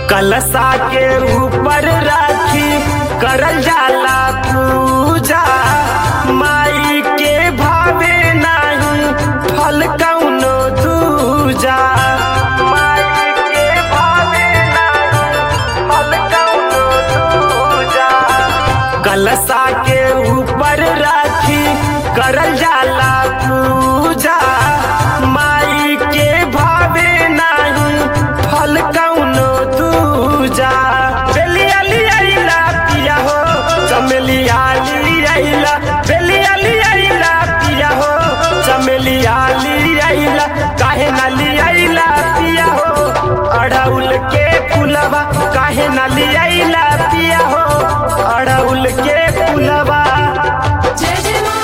कलशा के ऊपर राखी करल जाला पूजा माई के भावे नाही फल कौनो दूजा माई के भावे नाही फल कौनो दूजा कलशा के ऊपर राखी करल जाला पूजा माई के भावे नाही फल कौनो दूजा बेलिया लियाइला पिया हो चमेलिया लियाइला बेलिया लियाइला पिया हो चमेलिया लियाइला काहे ना लियाइला पिया हो अड़उल के फुलवा काहे ना लियाइला पिया हो अड़उल के फुलवा जय जय मां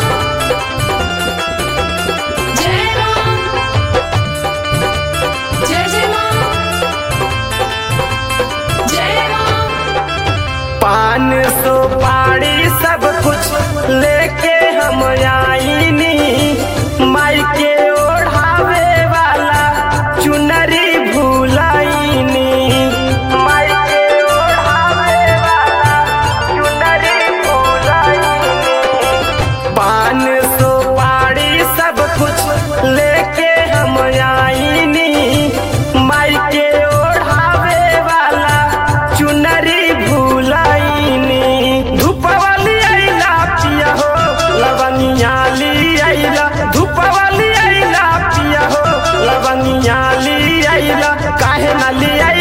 जय राम जय जय मां जय राम पान सो पाड़ी सब कुछ लेके हम आईनी माई के ओढ़ावे वाला चुनरी भूलाईनी माई के ओढ़ावे वाला चुनरी भूलाईनी पान सो पाड़ी सब कुछ लेके हम आईनी माई के ओढ़ावे वाला चुनरी भूलाईनी धूपवाली आइला पिया हो लवनिया ली आइला धूपवाली आइला पिया हो लवनिया ली आइला काहे ना ली